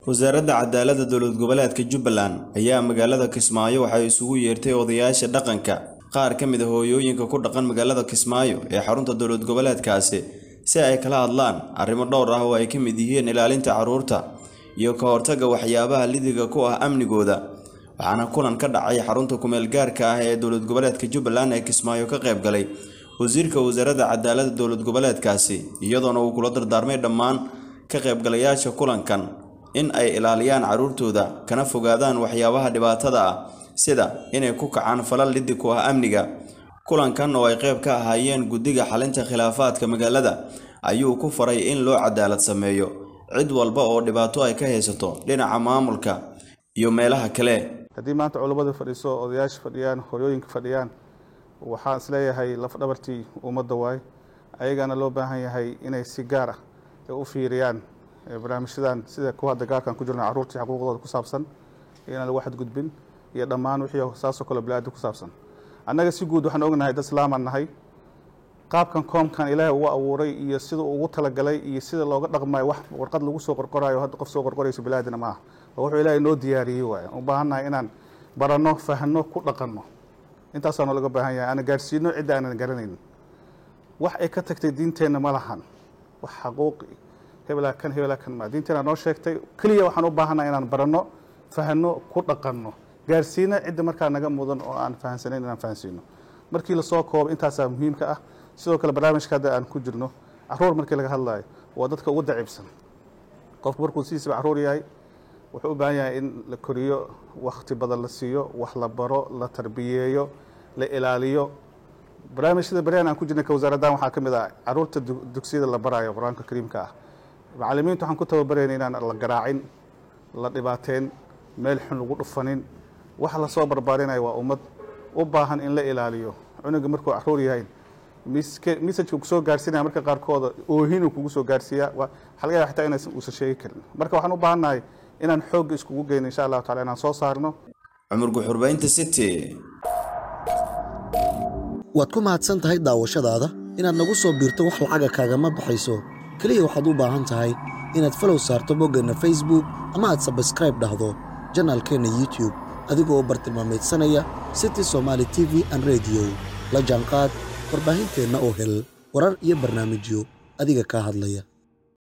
wasaaradda cadaaladda dowlad goboleedka jubbaland ayaa magaalada kismaayo waxay isugu yeertay odayaasha dhaqanka qaar ka mid a hooyooyinka ku dhaqan magaalada kismaayo ee xarunta dowlad goboleedkaasi si ay kala hadlaan arrimo dhowr ah oo ay ka mid yihiin ilaalinta carruurta iyo ka hortagga waxyaabaha lidiga ku ah amnigooda waxaana kulan ka dhacay xarunta kumeel gaarka ah ee dowlad goboleedka jubbaland ee kismaayo ka qayb galay wasiirka wasaaradda cadaaladda dowlad goboleedkaasi iyadoona uu kula dardaarmay dhammaan ka qaybgalayaasha kulankan in ay ilaaliyaan carruurtooda kana fogaadaan waxyaabaha dhibaatada ah sida inay ku kacaan falal liddi ku ah amniga kulankan oo ay qayb ka ahaayeen guddiga xalinta khilaafaadka magaalada ayuu ku faray in loo cadaalad sameeyo cid walba oo dhibaato ay ka haysato dhinaca maamulka iyo meelaha kale haddii maanta culammada fadhiiso odayaasha fadhiyaan horyooyinka fadhiyaan waxaan isleeyahay lafdhabartii ummadda waay ayagana loo baahan yahay inay si gaar ah u fiiriyaan barnaamijyadan sida kuwa hadda gaarkan ku jirna carruurtii xuquuqdooda ku saabsan inaan lagu xadgudbin iyo dhammaan wixii saasoo kale bili-aadam ku saabsan annaga si guud waxaan ognahay dad islaamaan nahay qaabkan koomkan ilaahay ugu abuuray iyo sida ugu talagalay iyo sida looga dhaqmayo wax warqad lagu soo qorqorayo hadda qof soo qorqorayso bili-aadina maaha oo wuxuu ilaahay noo diyaariyey waay u baahannahay inaan baranno fahno ku dhaqanno intaasaana laga baahan yahay ana gaadhsiino cidda aanan garanaynin wax ay ka tagtay diinteenna ma lahan wax xaquuqi hebelaa kan hebelaa kan ma diinteena noo sheegtay keliya waxaan u baahannahay inaan baranno fahno ku dhaqanno gaarsiina cidda markaa naga mudan oo aan fahansanayn inaan fahansiino markii lasoo koobo intaasaa muhiimka ah sidoo kale barnaamijka hadda aan ku jirno caruur markii laga hadlaayo waa dadka ugu daciibsan qofku markuu sidiisaba caruur yahay wuxuu u baahan yahay in la koriyo wakti badan la siiyo wax la baro la tarbiyeeyo la ilaaliyo barnaamijyada baryahan aan ku jirnay ka wasaaraddan waxaa ka mid ah caruurta dugsiyada la barayo qur-aanka kariimka ah macallimiinta waxaan ku tababarayna inaan la garaacin la dhibaateen meel xun lagu dhufanin waxa lasoo barbaarinayo waa ummad u baahan in la ilaaliyo cunuga markuu caruur yahay messajka kusoo gaarsiinaya marka qaarkooda oohinuu kugu soo gaarsiiya waxaa laga yaaba xataa inaysan uusan sheegi karin marka waxaan u baahannahay inaan xoogga iskugu geyno insha allahu tacala inaan soo saarno cumar guxurbaynta city waad ku mahadsan tahay daawashadaada inaad nagu soo biirto wax lacaga kaagama baxayso keliya waxaad u baahan tahay inaad falow saarto boggeenna facebook ama aad sabskraib dhahdo janaalkeenna youtube adigoo bartilmaameedsanaya city somaali t v an rediyo la jaanqaad warbaahinteenna oo hel warar iyo barnaamijyo adiga kaa hadlaya